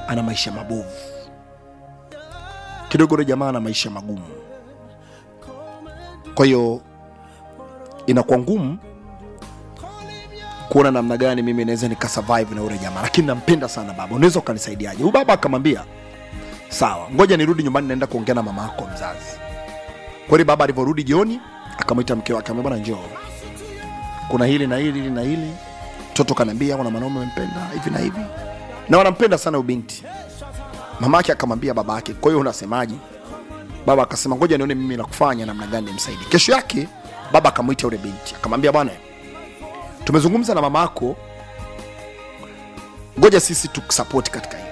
ana maisha mabovu kidogo, yule jamaa ana maisha magumu, kwa hiyo inakuwa ngumu kuona namna gani mimi naweza nikasurvive na ule jamaa, lakini nampenda sana baba, unaweza ukanisaidiaje? Huyu baba akamwambia sawa, ngoja nirudi nyumbani, naenda kuongea na mama yako mzazi. Kweli baba alivyorudi jioni, akamwita mke wake, akamwambia bwana, njoo, kuna hili na hili hili na hili. Mtoto kaniambia kuna mwanaume amempenda hivi na hivi, na wanampenda sana huyu binti. Mama yake akamwambia baba yake, kwa hiyo unasemaje? Baba akasema ngoja nione mimi la kufanya namna gani nimsaidie. Kesho yake baba akamwita yule binti, akamwambia bwana, tumezungumza na mama yako, ngoja sisi tukusupport katika hili.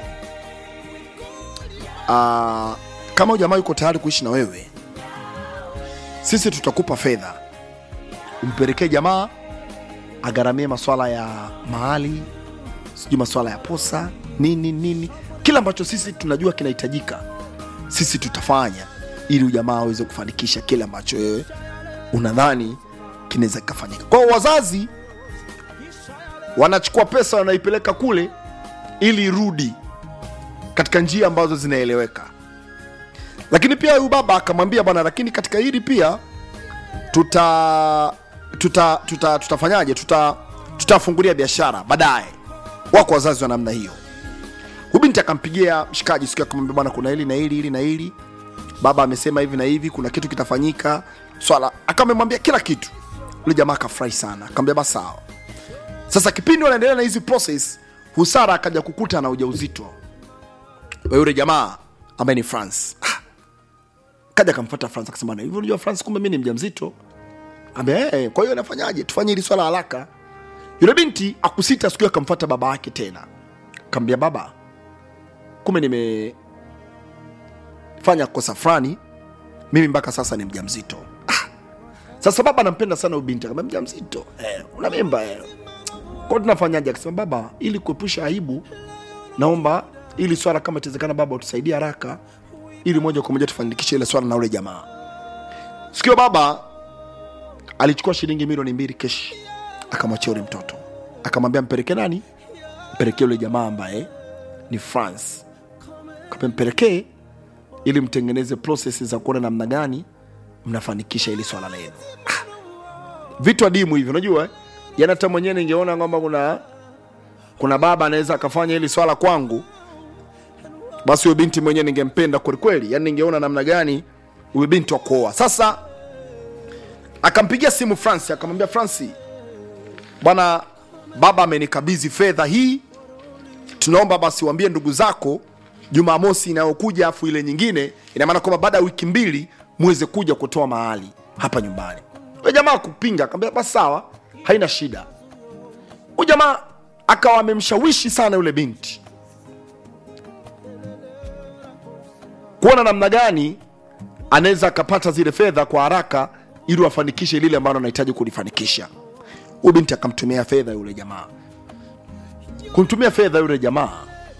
Ah, kama huyu jamaa yuko tayari kuishi na wewe, sisi tutakupa fedha umpelekee jamaa agharamie maswala ya mahali, sijui maswala ya posa nini nini, kila ambacho sisi tunajua kinahitajika, sisi tutafanya ili ujamaa aweze kufanikisha kile ambacho wewe unadhani kinaweza kikafanyika. Kwa hiyo wazazi wanachukua pesa wanaipeleka kule ili irudi katika njia ambazo zinaeleweka, lakini pia huyu baba akamwambia bwana, lakini katika hili pia tuta tuta tuta tutafanyaje tuta tutafungulia biashara baadaye. Wako wazazi wa namna hiyo. Huyu binti akampigia mshikaji siku akamwambia bwana, kuna hili na hili hili na hili, baba amesema hivi na hivi, kuna kitu kitafanyika swala, akamwambia kila kitu. Yule jamaa akafurahi sana, akamwambia basi sawa. Sasa kipindi wanaendelea na hizi process, Husara akaja kukuta na ujauzito wa yule jamaa ambaye ni France. Ah, kaja akamfuata France akasema, na hivyo unajua France, kumbe mimi ni mjamzito. Ambe, eh, kwa hiyo nafanyaje? Tufanye hili swala haraka. Yule binti akusita, siku hiyo akamfuata baba yake tena, akamwambia baba, kumbe nimefanya kosa fulani, mimi mpaka sasa ni mjamzito. Ah, sasa baba anampenda sana huyu binti, akamwambia mjamzito, eh, una mimba eh. Kwa tunafanyaje? Akasema baba, ili kuepusha aibu, naomba ili swala kama itawezekana, baba utusaidie haraka, ili moja kwa moja tufanikishe ile swala na ule jamaa. Sikio baba alichukua shilingi milioni mbili keshi, akamwachia ule mtoto, akamwambia mpelekee nani? Mpelekee ule jamaa ambaye ni France, Akamwambia mpelekee ili mtengeneze process za kuona namna gani mnafanikisha ili swala lenu. Ah, vitu adimu hivyo, unajua eh? yani hata mwenyewe ningeona kwamba kuna kuna baba anaweza akafanya hili swala kwangu, basi huyo binti mwenyewe ningempenda kwelikweli, yani ningeona namna gani huyo binti wa kuoa. Sasa akampigia simu Fransi akamwambia, Fransi bwana, baba amenikabidhi fedha hii, tunaomba basi waambie ndugu zako Jumamosi inayokuja afu ile nyingine, ina maana kwamba baada ya wiki mbili muweze kuja kutoa mahali hapa nyumbani. Huyo jamaa kupinga, akamwambia basi sawa, haina shida. Huyu jamaa akawa amemshawishi sana yule binti kuona namna gani anaweza akapata zile fedha kwa haraka ili wafanikishe lile ambalo anahitaji kulifanikisha. Huyu binti akamtumia fedha yule jamaa, kumtumia fedha yule jamaa,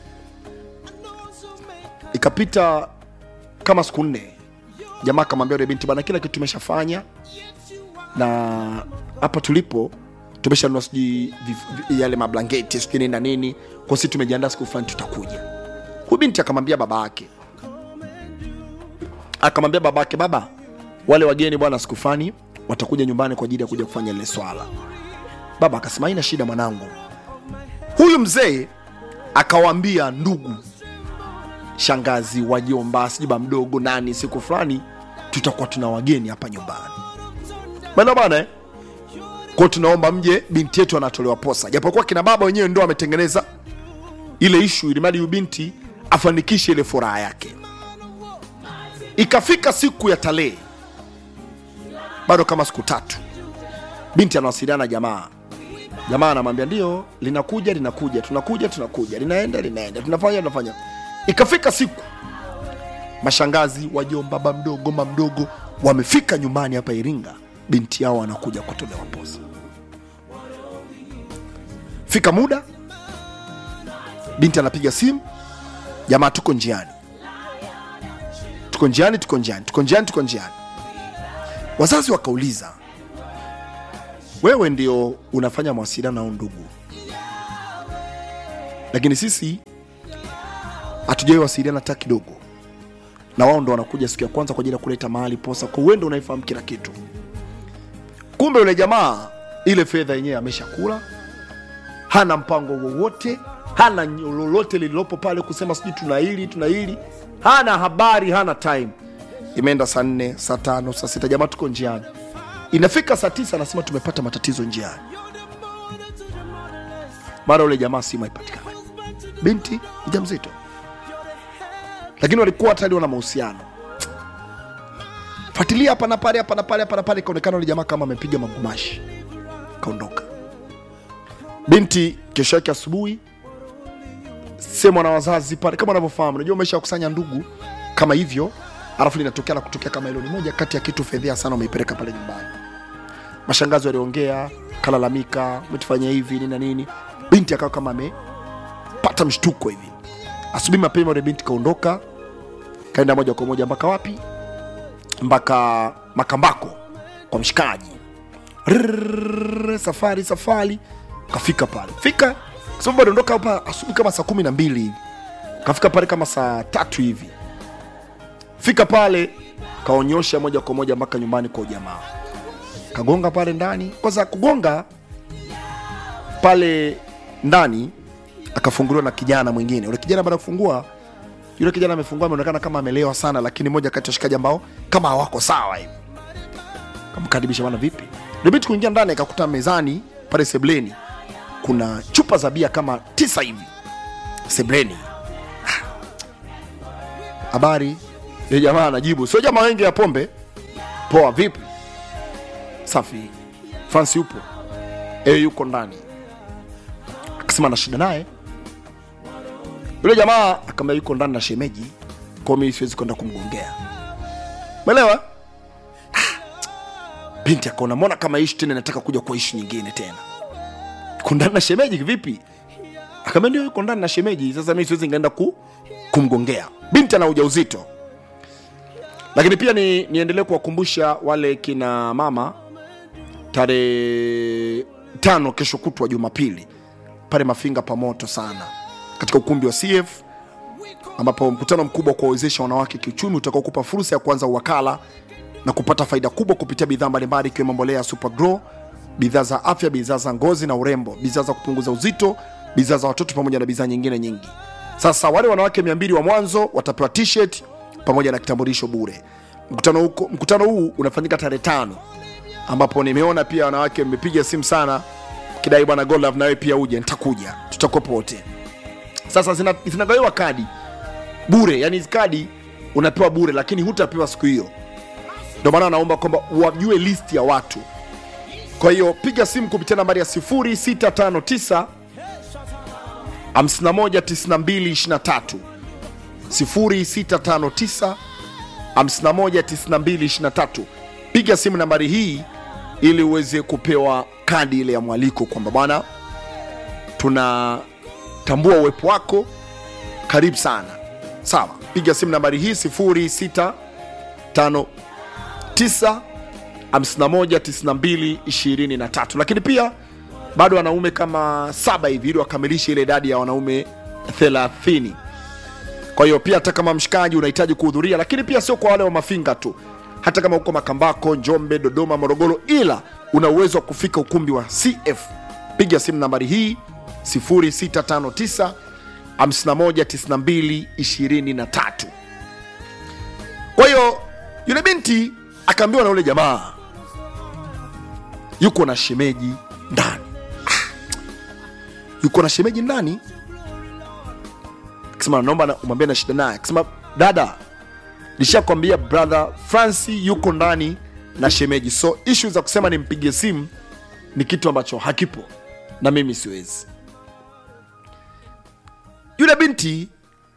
ikapita kama siku nne, jamaa akamwambia yule binti, bana, kila kitu tumeshafanya na hapa tulipo tumeshanunua sijui vif- vi- yale mablangeti sijui nini na nini, kwa sisi tumejiandaa, siku fulani tutakuja. Huyu binti akamwambia baba yake, akamwambia baba yake, baba, wale wageni bwana, siku fulani watakuja nyumbani kwa ajili ya kuja kufanya lile swala. Baba akasema haina shida mwanangu. Huyu mzee akawaambia ndugu, shangazi, wajomba, sijui ba mdogo nani, siku fulani tutakuwa tuna wageni hapa nyumbani bana bana eh? Kwa tunaomba mje, binti yetu anatolewa posa, japokuwa kina baba wenyewe ndo ametengeneza ile ishu ili mradi huyu binti afanikishe ile furaha yake. Ikafika siku ya tarehe, bado kama siku tatu, binti anawasiliana na jamaa. Jamaa anamwambia ndio, linakuja linakuja, tunakuja tunakuja, linaenda linaenda, tunafanya tunafanya. Ikafika siku mashangazi, wajomba, baba mdogo, mama mdogo wamefika nyumbani hapa Iringa, binti yao anakuja kutolewa posa. Fika muda, binti anapiga simu, jamaa, tuko njiani, tuko njiani, tuko njiani, tuko njiani, tuko njiani. Wazazi wakauliza, wewe ndio unafanya mawasiliano na hao ndugu, lakini sisi hatujawai wasiliana hata kidogo na wao ndo wanakuja siku ya kwanza kwa ajili ya kuleta mahali posa kwa uendo unaifahamu kila kitu kumbe yule jamaa ile fedha yenyewe ameshakula hana mpango wowote hana lolote lililopo pale kusema sijui tuna hili tuna hili hana habari hana time imeenda saa nne saa tano saa sita jamaa tuko njiani inafika saa tisa anasema tumepata matatizo njiani mara ule jamaa simu haipatikani binti mja mzito lakini walikuwa tayari wana mahusiano fuatilia hapa na pale hapa na pale hapa na pale ikaonekana ule jamaa kama amepiga magumashi kaondoka binti kesho yake asubuhi semwa na wazazi pale kama unavyofahamu unajua umesha kusanya ndugu kama hivyo alafu linatokea la kutokea kama hilo ni moja kati ya kitu fedhea sana umeipeleka pale nyumbani mashangazi waliongea kalalamika umetufanyia hivi nini na nini binti akawa kama amepata mshtuko hivi asubuhi mapema ule binti kaondoka kaenda moja kwa moja mpaka wapi mpaka makambako kwa mshikaji Rrrr, safari safari kafika pale fika kwa sababu aliondoka hapa asubuhi kama saa kumi na mbili hivi kafika pale kama saa tatu hivi fika pale kaonyosha moja kwa moja mpaka nyumbani kwa ujamaa kagonga pale ndani kwanza kugonga pale ndani akafunguliwa na kijana mwingine ule kijana baada ya kufungua yule kijana amefungua ameonekana kama amelewa sana lakini moja kati ya washikaji ambao kama hawako sawa hivi kamkaribisha bana vipi debiti kuingia ndani akakuta mezani pale sebleni kuna chupa za bia kama tisa hivi sebleni habari ile jamaa anajibu sio jamaa wengi ya pombe poa vipi safi fransi yupo e yuko ndani akasema na shida naye yule jamaa akamwambia yuko ndani na shemeji kwa mimi siwezi kwenda kumgongea umeelewa binti akaona mbona kama ishi tena nataka kuja kwa ishi nyingine tena yuko ndani na shemeji vipi akamwambia ndio yuko ndani na shemeji sasa mimi siwezi ngaenda ku, kumgongea binti ana ujauzito lakini pia ni, niendelee kuwakumbusha wale kina mama tarehe tano kesho kutwa jumapili pale mafinga pamoto sana katika ukumbi wa cf ambapo mkutano mkubwa wa kuwawezesha wanawake kiuchumi utakaokupa fursa ya kuanza uwakala na kupata faida kubwa kupitia bidhaa mbalimbali ikiwemo mbolea ya supergrow bidhaa za afya bidhaa za ngozi na urembo bidhaa za kupunguza uzito bidhaa za watoto pamoja na bidhaa nyingine nyingi sasa wale wanawake 200 wa mwanzo watapewa t-shirt pamoja na kitambulisho bure mkutano, huko, mkutano huu unafanyika tarehe tano ambapo nimeona pia wanawake mmepiga simu sana kidai bwana Godlove nawe pia uje nitakuja tutakuwepo wote sasa zina- zinagawiwa kadi bure yani hizi kadi unapewa bure lakini hutapewa siku hiyo ndio maana naomba kwamba wajue list ya watu kwa hiyo piga simu kupitia nambari ya 0659 519223 0659 519223 piga simu nambari hii ili uweze kupewa kadi ile ya mwaliko kwamba bwana tunatambua uwepo wako karibu sana sawa piga simu nambari hii 0659 519223 lakini pia bado wanaume kama saba hivi ili wakamilishe ile idadi ya wanaume 30 kwa hiyo pia hata kama mshikaji unahitaji kuhudhuria lakini pia sio kwa wale wa mafinga tu hata kama uko makambako njombe dodoma morogoro ila una uwezo wa kufika ukumbi wa cf piga simu nambari hii 0659 519223 kwa hiyo yule binti akaambiwa na yule jamaa yuko na shemeji ndani Ah, yuko na shemeji ndani akisema naomba na- umwambie na shida naye akisema dada nishakwambia brother franci yuko ndani na shemeji so ishu za kusema nimpigie simu ni kitu ambacho hakipo na mimi siwezi yule binti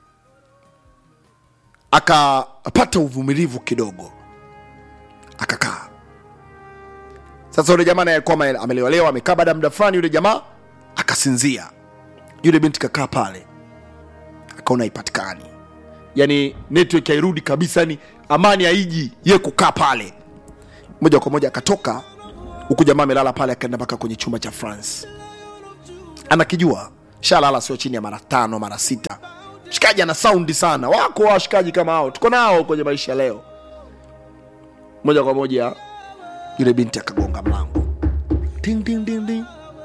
akapata uvumilivu kidogo akakaa sasa yule jamaa naye alikuwa ame- amelewalewa amekaa baada ya muda fulani yule jamaa akasinzia yule binti kakaa pale akaona haipatikani yani network hairudi kabisa yani amani haiji ye kukaa pale moja kwa moja akatoka huku jamaa amelala pale akaenda mpaka kwenye chumba cha france anakijua shalala sio chini ya mara tano mara sita shikaji ana saundi sana wako washikaji kama hao tuko nao kwenye maisha leo moja kwa moja yule binti akagonga mlango Ding, ding, ding, ding.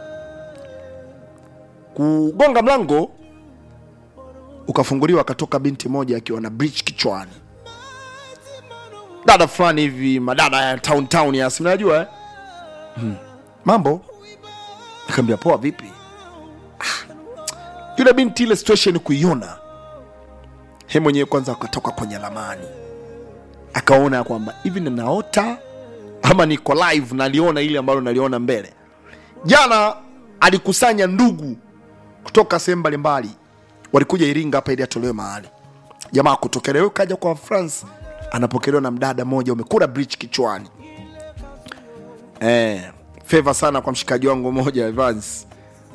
kugonga mlango ukafunguliwa akatoka binti moja akiwa na bridge kichwani dada fulani hivi madada ya town town ya sinajua eh? hmm. mambo nikaambia poa vipi ah. yule binti ile situation kuiona he mwenyewe kwanza akatoka kwenye lamani akaona kwamba hivi ninaota ama niko live naliona ile ambalo naliona mbele jana alikusanya ndugu kutoka sehemu mbalimbali walikuja iringa hapa ili atolewe mahali jamaa kutoka leo kaja kwa france anapokelewa na mdada mmoja umekula bridge kichwani eh, feva sana kwa mshikaji wangu mmoja Evans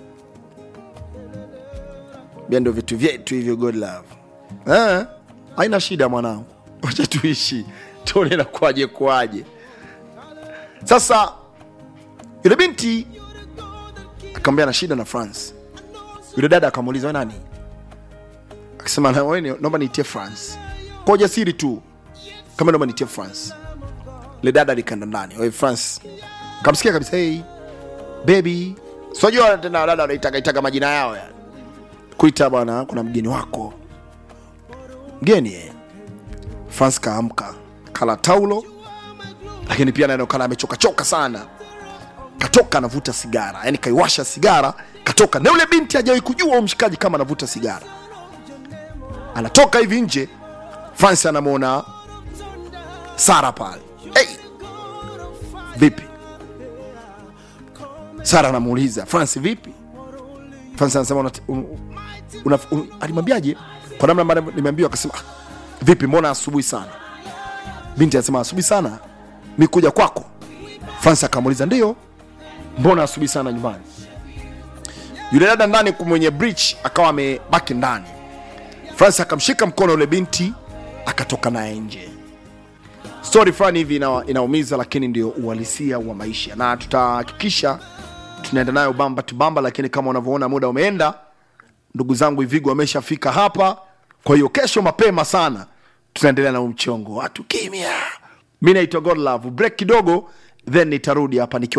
bia ndo vitu vyetu hivyo god love eh, haina shida mwanangu wacha tuishi tuone nakuaje kuaje sasa yule binti akamwambia na shida na france yule dada akamuuliza "We nani akasema "Na wewe ni- naomba niitie france kwa ujasiri tu kama naomba niitie france le dada likaenda ndani "Wewe france kamsikia kabisa hey, baby sijua tena dada wanaitaka itaka majina yao ya kuita bwana kuna mgeni wako mgeni eh. france kaamka kala taulo lakini pia naonekana amechokachoka sana katoka anavuta sigara yani kaiwasha sigara katoka na yule binti hajawahi kujua huyo mshikaji kama anavuta sigara anatoka hivi nje fransi anamwona sara pale hey! vipi sara anamuuliza fransi vipi fransi anasema una, un, una, un, alimwambiaje kwa namna ambavyo nimeambiwa akasema "Ah, vipi mbona asubuhi sana binti anasema asubuhi sana mi kuja kwako fransi akamuuliza ndio mbona asubuhi sana nyumbani yule dada ndani mwenye bridge akawa amebaki ndani francis akamshika mkono yule binti akatoka naye nje stori fulani hivi ina, inaumiza lakini ndio uhalisia wa maisha na tutahakikisha tunaenda nayo bamba tubamba lakini kama unavyoona muda umeenda ndugu zangu ivigo wameshafika hapa kwa hiyo kesho mapema sana tunaendelea na huu mchongo watu kimya mi naitwa godlove break kidogo then nitarudi hapa nikiwa